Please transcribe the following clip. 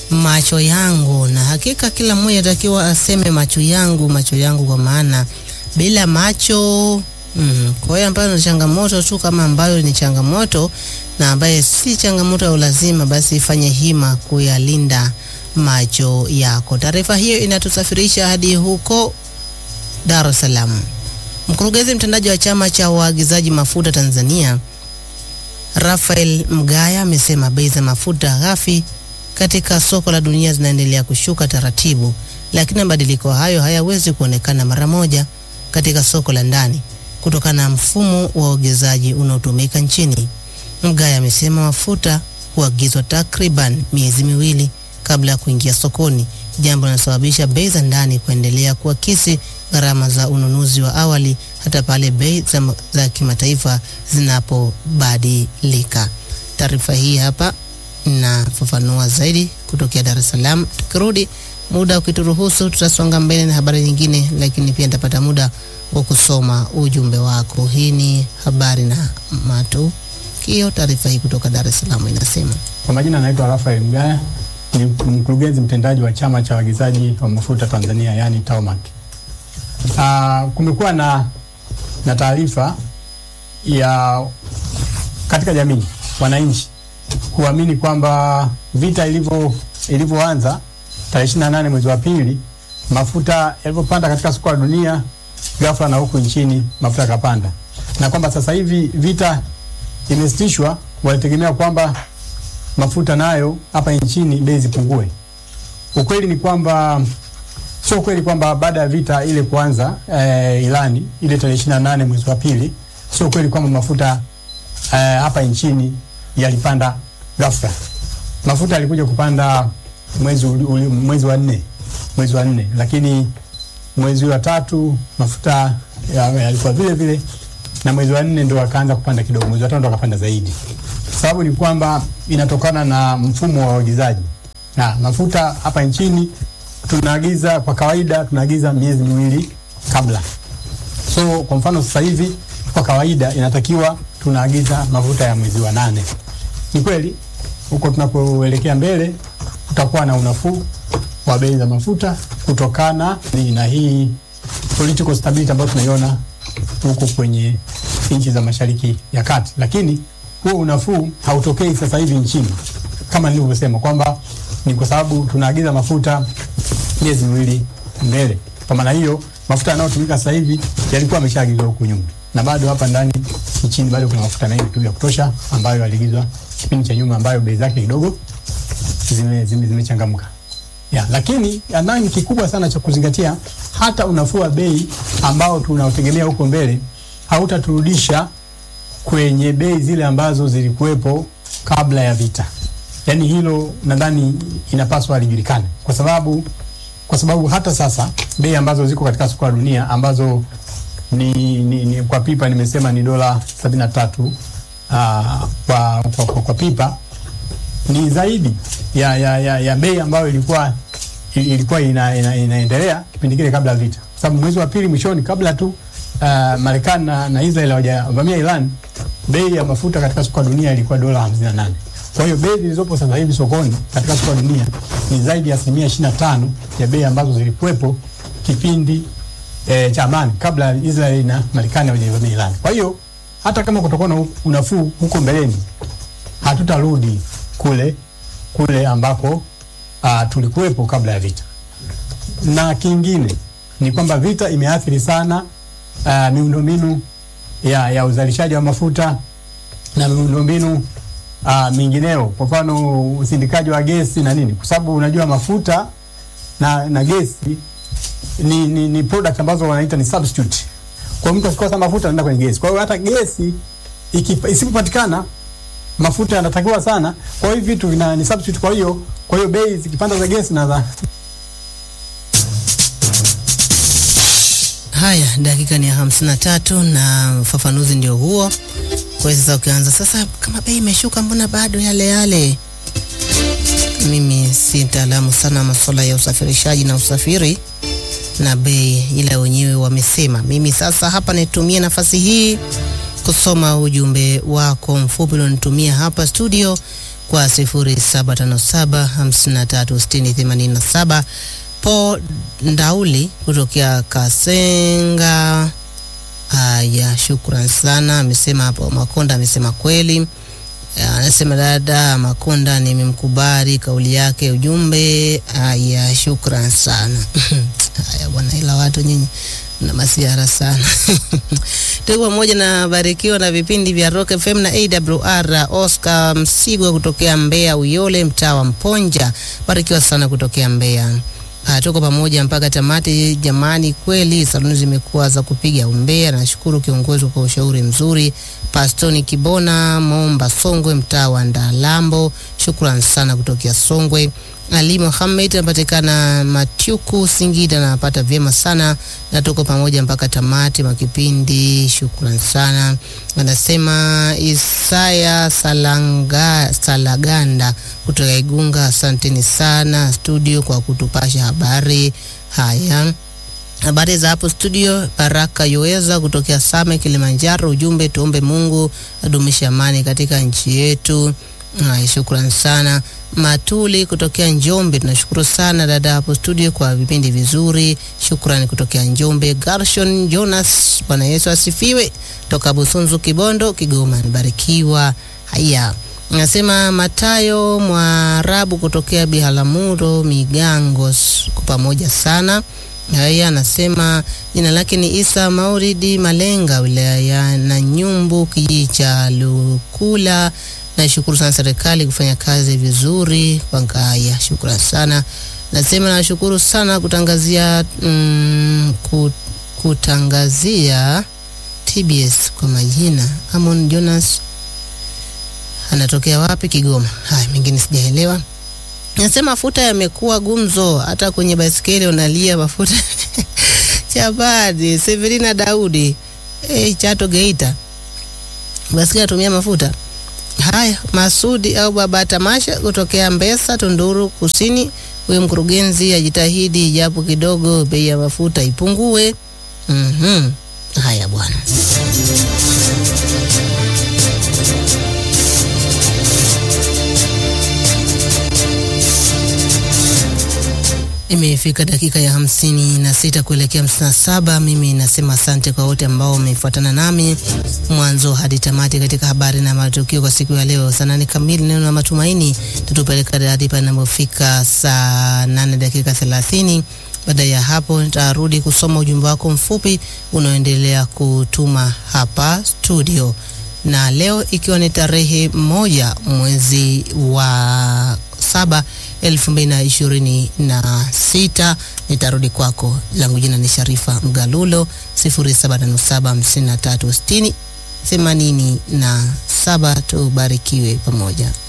macho yangu, na hakika kila mmoja atakiwa aseme macho yangu, macho yangu, kwa maana bila macho mm, kwa hiyo ambayo ni changamoto tu kama ambayo ni changamoto na ambaye si changamoto ya ulazima, basi ifanye hima kuyalinda macho yako. Taarifa hiyo inatusafirisha hadi huko Dar es Salaam. Mkurugenzi mtendaji wa chama cha waagizaji mafuta Tanzania Rafael Mgaya amesema bei za mafuta ghafi katika soko la dunia zinaendelea kushuka taratibu, lakini mabadiliko hayo hayawezi kuonekana mara moja katika soko la ndani kutokana na mfumo wa uagizaji unaotumika nchini. Mgaya amesema mafuta huagizwa takriban miezi miwili kabla ya kuingia sokoni, jambo linalosababisha bei za ndani kuendelea kuakisi gharama za ununuzi wa awali hata pale bei za, za kimataifa zinapobadilika. Taarifa hii hapa inafafanua zaidi kutokea Dar es Salaam. Tukirudi muda ukituruhusu, tutasonga mbele na habari nyingine, lakini pia nitapata muda wa kusoma ujumbe wako. Hii ni habari na matukio. Taarifa hii kutoka Dar es Salaam inasema Kwa majina anaitwa Rafael Mgaya, ni mkurugenzi mtendaji wa chama cha waagizaji wa mafuta Tanzania, yani TAWMAC. Uh, kumekuwa na, na taarifa ya katika jamii wananchi kuamini kwamba vita ilivyo ilivyoanza tarehe 28 mwezi wa pili, mafuta yalivyopanda katika soko la dunia ghafla na huku nchini mafuta yakapanda, na kwamba sasa hivi vita imesitishwa, walitegemea kwamba mafuta nayo hapa nchini bei zipungue. Ukweli ni kwamba sio kweli kwamba baada ya vita ile kuanza eh, Irani ile tarehe 28 mwezi wa pili, sio kweli kwamba mafuta eh, hapa nchini yalipanda ghafla. Mafuta yalikuja kupanda mwezi uli, uli, mwezi wa nne mwezi wa nne, lakini mwezi wa tatu mafuta yalikuwa ya vile vile, na mwezi wa nne ndo akaanza kupanda kidogo, mwezi wa tano ndo akapanda zaidi. Sababu ni kwamba inatokana na mfumo wa uagizaji na mafuta hapa nchini tunaagiza kwa kawaida tunaagiza miezi miwili kabla. So kwa mfano sasa hivi kwa kawaida inatakiwa tunaagiza mafuta ya mwezi wa nane. Ni kweli huko tunapoelekea mbele kutakuwa na unafuu wa bei za mafuta kutokana na hii political stability ambayo tunaiona huko kwenye nchi za Mashariki ya Kati, lakini huo unafuu hautokei sasa hivi nchini kama nilivyosema kwamba ni kwa sababu tunaagiza mafuta miezi miwili mbele. Kwa maana hiyo mafuta yanayotumika sasa hivi yalikuwa yameshaagizwa huku nyuma, na bado hapa ndani nchini bado kuna mafuta mengi tu ya kutosha ambayo yaligizwa kipindi cha nyuma, ambayo bei zake kidogo zime zimechangamka zime ya, lakini nadhani kikubwa sana cha kuzingatia, hata unafuu wa bei ambao tunaotegemea huko mbele hautaturudisha kwenye bei zile ambazo zilikuwepo kabla ya vita. Yaani hilo nadhani inapaswa lijulikane, kwa sababu kwa sababu hata sasa bei ambazo ziko katika soko la dunia ambazo ni, ni, ni kwa pipa nimesema ni dola sabini na tatu uh, kwa, kwa, kwa, kwa pipa ni zaidi ya, ya, ya, ya bei ambayo ilikuwa ilikuwa ina, ina, inaendelea kipindi kile kabla ya vita, kwa sababu mwezi wa pili mwishoni, kabla tu uh, Marekani na, na Israel hawajavamia Iran, bei ya mafuta katika soko la dunia ilikuwa dola 58. Kwa hiyo bei zilizopo sasa hivi sokoni katika soko la dunia ni zaidi ya asilimia 25 ya bei ambazo zilikuwepo kipindi eh, cha amani kabla Israel na Marekani hawajavamia Iran. Kwa hiyo hata kama kutakuwa na unafuu huko mbeleni, hatutarudi kule kule ambako uh, tulikuwepo kabla ya vita. Na kingine ni kwamba vita imeathiri sana uh, miundombinu ya, ya uzalishaji wa mafuta na miundombinu uh, mingineo, kwa mfano usindikaji wa gesi na nini, kwa sababu unajua mafuta na, na gesi ni, ni, ni product ambazo wanaita ni substitute. Kwa mtu akikosa mafuta anaenda kwenye gesi. Kwa hiyo hata gesi isipopatikana mafuta yanatakiwa sana, kwa hiyo vitu vina ni substitute. Kwa hiyo kwa hiyo bei zikipanda za gesi na za Haya, dakika ni ya hamsini na tatu na ufafanuzi ndio huo. Kwa hiyo sasa ukianza sasa, kama bei imeshuka, mbona bado yale yale? Mimi si mtaalamu sana masuala ya usafirishaji na usafiri na bei, ila wenyewe wamesema. Mimi sasa hapa nitumie nafasi hii kusoma ujumbe wako mfupi ulionitumia hapa studio kwa 0757536087. Po Ndauli kutokea Kasenga. Haya, shukran sana. Amesema hapo Makonda amesema kweli. Anasema dada Makonda, nimemkubali kauli yake, ujumbe. Haya, shukran sana. Haya bwana, ila watu nyinyi na masiara sana tuko pamoja na barikiwa na vipindi vya Rock FM na AWR. Oscar Msigwa kutokea Mbeya Uyole, mtaa wa Mponja, barikiwa sana kutokea Mbeya. Uh, tuko pamoja mpaka tamati jamani, kweli saluni zimekuwa za kupiga umbea. Nashukuru kiongozi kwa ushauri mzuri. Pastoni Kibona Momba Songwe, mtaa wa Ndalambo, shukran sana kutokea Songwe. Ali Mohamed anapatikana Matyuku Singida, napata vyema sana na tuko pamoja mpaka tamati mwa kipindi, shukran sana. Anasema Isaya Salanga, Salaganda kutoka Igunga, asanteni sana studio kwa kutupasha habari haya. Habari za hapo studio. Baraka Yoeza kutokea Same, Kilimanjaro, ujumbe tuombe Mungu adumishe amani katika nchi yetu. Ay, shukran sana. Matuli kutokea Njombe, tunashukuru sana dada hapo studio kwa vipindi vizuri, shukrani kutokea Njombe. Garshon Jonas, Bwana Yesu asifiwe, toka Busunzu Kibondo, Kigoma, nibarikiwa. Haya, nasema Matayo Mwarabu kutokea Biharamulo, Migangos, kwa pamoja sana. Haya, anasema jina lake ni Isa Mauridi Malenga, wilaya ya Nanyumbu, kijiji cha Lukula. Nashukuru sana serikali kufanya kazi vizuri kwa ngaya, shukrani sana. Nasema nashukuru sana kutangazia mm, kutangazia TBS kwa majina. Amon Jonas anatokea wapi? Kigoma. Haya, mengine sijaelewa. Nasema mafuta yamekuwa gumzo, hata kwenye baisikeli unalia mafuta Chabadi Severina Daudi hey, Chato Geita, baisikeli atumia mafuta Haya, Masudi au Baba Tamasha kutokea Mbesa, Tunduru Kusini. Huyo mkurugenzi ajitahidi japo kidogo, bei ya mafuta ipungue. Mhm. Haya bwana. Imefika dakika ya hamsini na sita kuelekea hamsini na saba. Mimi nasema asante kwa wote ambao wamefuatana nami mwanzo hadi tamati katika habari na matukio kwa siku ya leo. Saa nane kamili neno la matumaini tutupeleka hadi panapofika saa nane dakika thelathini. Baada ya hapo nitarudi kusoma ujumbe wako mfupi unaoendelea kutuma hapa studio, na leo ikiwa ni tarehe moja mwezi wa saba elfu mbili na ishirini na sita nitarudi kwako. Langu jina ni Sharifa Mgalulo, sifuri saba tano saba hamsini na tatu sitini themanini na saba. Tubarikiwe pamoja.